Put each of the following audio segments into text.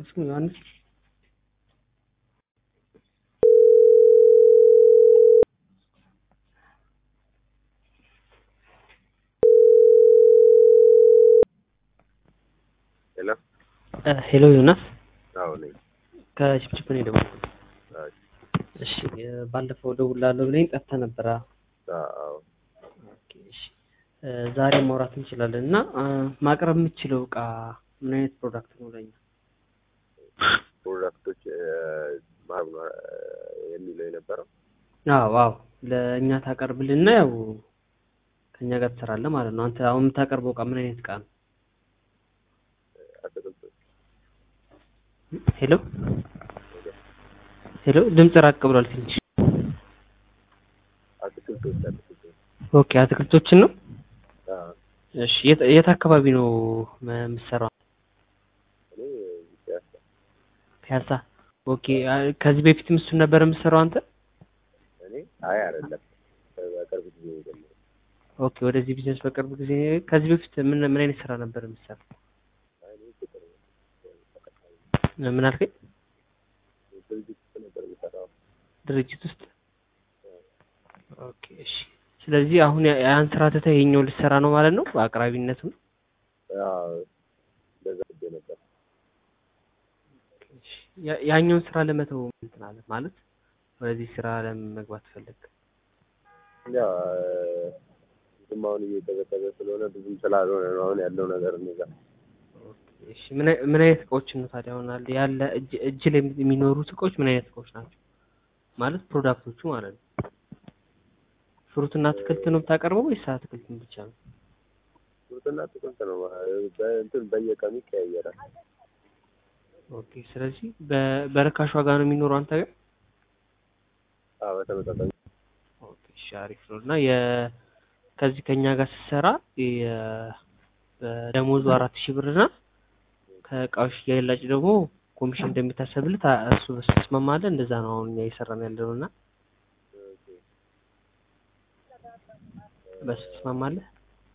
አልጨረስኩም ዮሐንስ ሄሎ ሄሎ ዮናስ አዎ ነኝ። ከችፕችፕ ነው የደወልኩት። አዎ እሺ ባለፈው እደውልልሃለሁ ብለኸኝ ጠፍተህ ነበረ። አዎ ኦኬ፣ እሺ ዛሬ ማውራት እንችላለን እና ማቅረብ የምችለው እቃ ምን አይነት ፕሮዳክት ነው ለኛ? ፕሮዳክቶች ማህብ ነው የሚለው የነበረው አዎ አዎ ለእኛ ታቀርብልና ያው ከእኛ ጋር ትሰራለህ ማለት ነው። አንተ አሁን የምታቀርበው እቃ ምን አይነት እቃ ነው? አትክልቶች ሄሎ ሄሎ፣ ድምጽ ራቅ ብሏል ትንሽ። አትክልቶች አትክልቶች ኦኬ፣ አትክልቶችን ነው። አዎ እሺ፣ የት የት አካባቢ ነው መ- የምትሰራው? እኔ ፒያሳ ፒያሳ። ኦኬ፣ አ- ከዚህ በፊትም እሱን ነበር የምትሰራው አንተ? እኔ አይ አይደለም በቅርብ ጊዜ ነው የጀመረው። ኦኬ፣ ወደዚህ ቢዝነስ በቅርብ ጊዜ። ከዚህ በፊት ምን ምን አይነት ስራ ነበር የምትሰራው? አይ እኔ ቁጥር ምን አልከኝ? ድርጅት ውስጥ ነበር የምሰራው። ድርጅት ውስጥ። ኦኬ፣ እሺ። ስለዚህ አሁን ያ- ያን ስራ ትተህ ይኸኛው ልትሰራ ነው ማለት ነው? በአቅራቢነትም አዎ እንደዛ ብዬ ነበር። ያ- ያኛውን ስራ ለመተው እንትን አለ ማለት ወደዚህ ስራ ለምን መግባት ፈለግ? ያው ብዙም አሁን እየቀዘቀዘ ስለሆነ ብዙም ስላልሆነ ነው አሁን ያለው ነገር እኔ ጋር እሺ ምን አይ- ምን አይነት እቃዎችን ነው ታዲያ አሁን አለ ያለ እጅ እጅ ላይ የሚኖሩት እቃዎች ምን አይነት እቃዎች ናቸው? ማለት ፕሮዳክቶቹ ማለት ነው። ፍሩትና አትክልት ነው የምታቀርበው ወይስ አትክልትን ብቻ ነው? ፍሩትና አትክልት ነው በእንትን በየቀኑ ይቀያየራል። ኦኬ ስለዚህ በ- በርካሽ ዋጋ ነው የሚኖረው አንተ ጋር? አዎ በተመጣጣኝ ኦኬ እሺ አሪፍ ነው። እና የ ከዚህ ከኛ ጋር ስትሰራ የ- በደሞዙ አራት ሺህ ብር እና ከእቃዎች ሽያጭ ደግሞ ኮሚሽን እንደሚታሰብልህ ታ- እሱ በሱ ትስማማለህ? እንደዛ ነው አሁን እኛ እየሰራን ያለነው እና በሱ ትስማማለህ?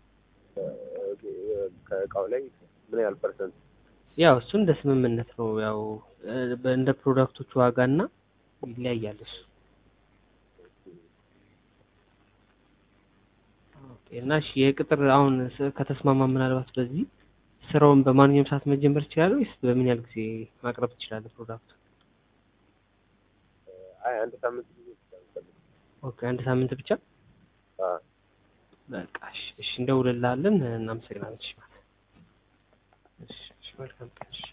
ከእቃው ላይ ምን ያህል ፐርሰንት ያው እሱ እንደ ስምምነት ነው። ያው እ፣ በ- እንደ ፕሮዳክቶቹ ዋጋ እና ይለያያል እሱ። ኦኬ እና እሺ የቅጥር አሁን ስ- ከተስማማ ምናልባት በዚህ ስራውን በማንኛውም ሰዓት መጀመር ትችላለህ ወይስ በምን ያህል ጊዜ ማቅረብ ትችላለህ ፕሮዳክቱ? አይ አንድ ሳምንት ጊዜ ይችላል። ኦኬ አንድ ሳምንት ብቻ አዎ በቃ እሺ፣ እሺ እንደውልልሃለን። እናመሰግናለን። እሺ ማለት እሺ፣ እሺ መልካም ቀን። እሺ